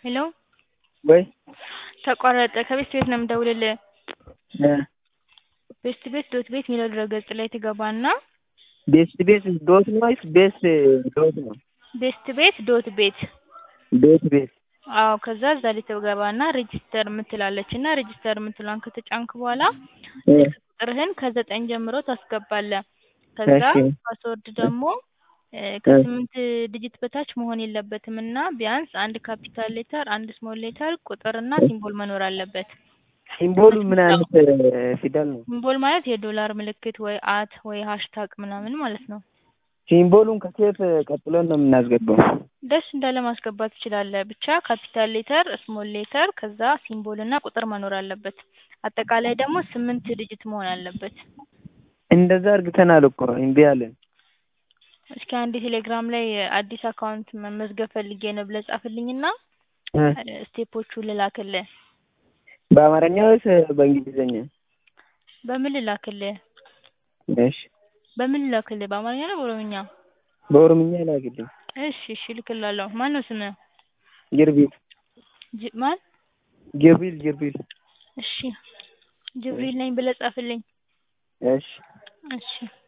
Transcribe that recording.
ሄሎ ወይ ተቋረጠ ከቤት ቤት ነው የምደውልልህ እ ቤስት ቤት ዶት ቤት የሚለው ድረገጽ ላይ ትገባና ቤስት ቤት ዶት ነው ወይስ ቤስት ዶት ነው? ቤስት ቤት ዶት ቤት ቤት ቤት አዎ ከዛ እዛ ላይ ትገባና ሬጂስተር የምትላለች እና ሬጂስተር የምትለዋን ከተጫንክ በኋላ እ ቁጥርህን ከዘጠኝ ጀምሮ ታስገባለህ ከዛ እሺ ፓስወርድ ደግሞ እ ከስምንት ዲጂት በታች መሆን የለበትም እና ቢያንስ አንድ ካፒታል ሌተር አንድ ስሞል ሌተር ቁጥርና ሲምቦል መኖር አለበት ሲምቦሉ ምን አይነት ፊደል ነው? ሲምቦል ማለት የዶላር ምልክት ወይ አት ወይ ሃሽታግ ምናምን ማለት ነው ሲምቦሉን ከሴት ቀጥለን ነው የምናስገባው። ደስ እንዳለ ማስገባት ትችላለህ ብቻ ካፒታል ሌተር ስሞል ሌተር ከዛ ሲምቦል እና ቁጥር መኖር አለበት አጠቃላይ ደግሞ ስምንት ዲጂት መሆን አለበት እንደዛ እርግተናል እኮ እምቢ አለን። እስኪ አንዴ ቴሌግራም ላይ አዲስ አካውንት መመዝገብ ፈልጌ ነው ብለህ ጻፍልኝና እ ስቴፖቹን ልላክልህ በአማርኛ ወይስ በእንግሊዝኛ? በምን ልላክልህ እሺ በምን ልላክልህ በአማርኛ ነው በኦሮምኛ በኦሮምኛ ላክልኝ። እሺ እሺ እልክልሃለሁ ማን ነው ስምህ ጅርቢል ጅ ማን ጅብሪል ጅብሪል እሺ ጅብሪል ነኝ ብለህ ጻፍልኝ እሺ እሺ